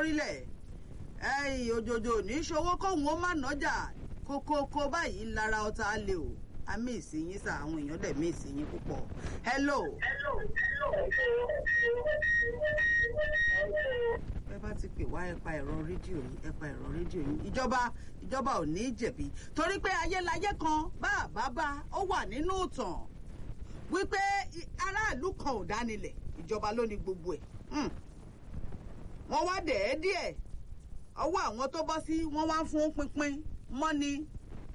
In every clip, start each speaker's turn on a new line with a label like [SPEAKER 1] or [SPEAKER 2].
[SPEAKER 1] lórílẹ̀ ẹ̀yìn òjòjò ní ṣòwò kóhun ó má nọ́jà kókókó báyìí lára ọta lè o àmì ìsìnyín sá àwọn èèyàn dẹ̀ mí ìsìnyín púpọ̀ hello. ẹ bá ti pè wá ẹ pa ẹ̀rọ rédíò yìí ẹ pa ẹ̀rọ rédíò yìí ìjọba ìjọba ò ní jẹ̀bi torí pé ayélayé kan bá àbábá ó wà nínú ìtàn wípé aráàlú kan ò dánilẹ̀ ìjọba ló ní gbogbo ẹ̀ wọ́n wá dẹ̀ ẹ́ díẹ̀ ọwọ́ àwọn tó bọ́ sí wọ́n wá ń fún pínpín mọ́ni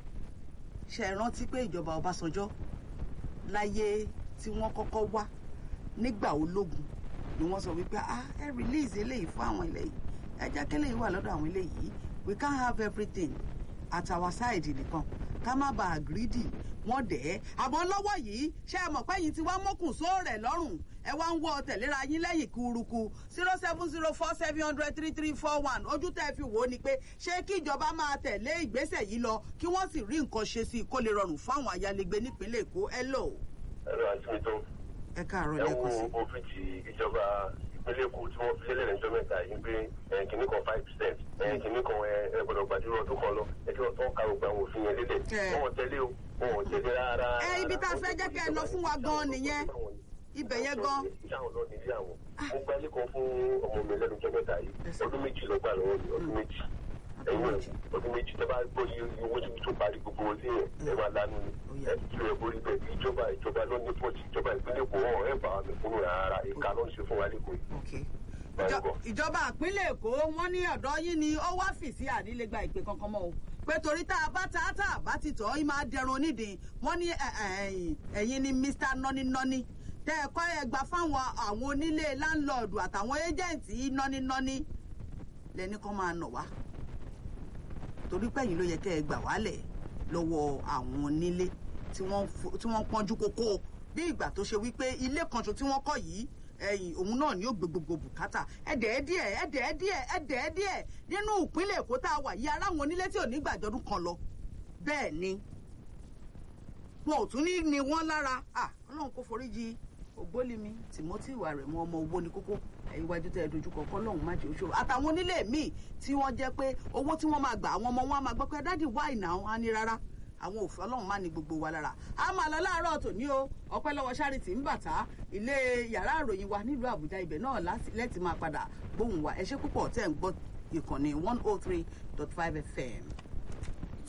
[SPEAKER 1] ṣe é rántí pé ìjọba Ọbásanjọ́ láyé tí wọ́n kọ́kọ́ wá nígbà ológun ni wọ́n sọ wípé ah ẹ release eléyìí fún àwọn ilé yìí ẹ jẹ́ kí eléyìí wà lọ́dọ̀ àwọn ilé yìí we can't have everything at our side nìkan ká má bàa greedy wọ́n dẹ̀ ẹ́ àmọ́ lọ́wọ́ yìí ṣé ẹ mọ̀ pé yìí ti wá mọ́kùn sóòrẹ̀ lọ́rùn ẹ wá ń wọ tẹ̀léra yín lẹ́yìn kúrukú zero seven zero four seven hundred three three four one ojú tẹ́ fi wò ó ni pé ṣé kí ìjọba máa tẹ̀lé ìgbésẹ̀ yìí lọ kí wọ́n sì rí nǹkan ṣe sí i kó lè rọrùn fún àwọn ayálégbé nípínlẹ̀ Èkó ẹ lò.
[SPEAKER 2] ẹ̀rọ àti mi tó
[SPEAKER 1] ẹ káàárọ̀
[SPEAKER 2] ẹ
[SPEAKER 1] lẹ́kọ̀ọ́ sí.
[SPEAKER 2] wo òfin ti ìjọba ìpínlẹ̀ Èkó tí wọ́n fi lélẹ̀ lẹ́jọ́ mẹ́ta yìí pé ẹ̀, kìíní kan five percent ẹ̀, kìíní kan ẹ̀, ẹ gbọ́dọ̀ gbàdúrà ọdún kan lọ ẹ kí wọ́n tó ń ka gbogbo àwọn òfin yẹn lélẹ̀
[SPEAKER 1] Ẹ̀.
[SPEAKER 2] wọ́n ò tẹ̀lé o wọ́n ò tẹ̀lé rárá.
[SPEAKER 1] ẹ ibi tá a fẹ́ jẹ́ kẹ́ ẹ lọ fún wa gan-an nìyẹn ibẹ̀ yẹn gan.
[SPEAKER 2] ìyáwọn lọ nílé àwọn mo gba ilé kan fún ọmọ mi lẹ́nu ọjọ́ mẹ́ta yìí ọdún méjì ló gbà lọ́wọ́ mi ọdún méjì ẹ̀yìn ọdún méjì tẹ́ bá gbọ́ iye iye owó tí tó parí gbogbo wọn sí yẹn ẹ máa lánú ni ẹ tí ẹ borí bẹ́ẹ̀ ìjọba ìjọba ló ní pọ̀jù ìjọba ìpínlẹ̀ Èkó wọn ẹ bá wa mi kúrò rárá ìka ló ń ṣe fún wa lẹ́kọ̀ọ́ yìí.
[SPEAKER 1] Okay. Ìjọ- ìjọba ìpínlẹ̀ èkó wọ́n ní ọ̀dọ́ yín ni ó wá fìsí ànílé gba ìpè kankan mọ́ o pé torí tá a bá ta tá a bá ti tọ́ ọ́ máa dẹrun onídìí wọ́n ní ẹ- ẹ- ẹ̀yìn ẹ̀yin ni Mr nọ́nínọ́ní tẹ́ ẹ kọ́ ẹ gbà fáwọn àwọn onílé láńlọ́ọ̀dù àtàwọn éjẹ̀ǹtì nọ́nínọ́ní lẹ́ni kan máa nà wá torí pẹ́yìn ló yẹ kẹ́ ẹ gbà wálẹ̀ lọ́wọ́ àwọn onílé tí wọ́n fo- tí wọ́n pọ́njú kókó bí ìgbà tó ṣe wípé ilé kan ṣo tí wọ́n kọ́ yìí ẹ̀yìn òun náà ni ó gbé gbogbo bùkátà ẹ̀dẹ̀ díẹ̀ ẹ̀dẹ̀ díẹ̀ ẹ̀dẹ̀ díẹ̀ nínú ìpínlẹ̀ Èkó tá a wà yìí aráwọn onílé tí ò ní gbàjọdún kan lọ bẹ́ẹ̀ ni wọn ò tún ní ni wọ́n lára ah Ọlọ́run kò foríjì ògbólimi Timothy ìwà rẹ̀ mú ọmọ owó ní kókó iwájú tẹ ẹ dojúkọ kọlọ́hún má jẹ́ òṣòro àtàwọn onílé míì tí wọ́n jẹ́ pé owó tí wọ́n máa gbà àwọn ọmọ wọn á máa gbọ́ pé dádì wáì náà á ní rárá àwọn òfin Ọlọ́run má ní gbogbo wa lára a máa lọ láàárọ̀ tòní o ọpẹ́ lọ́wọ́ Charity ń bàtà ilé yàrá àròyìn wa nílùú Àbújá ibẹ̀ náà láti- lẹ́tì máa padà gbóhùn wa ẹ ṣé púpọ̀ tẹ́ ń gbọ́ ìkànnì one oh three dot five FM.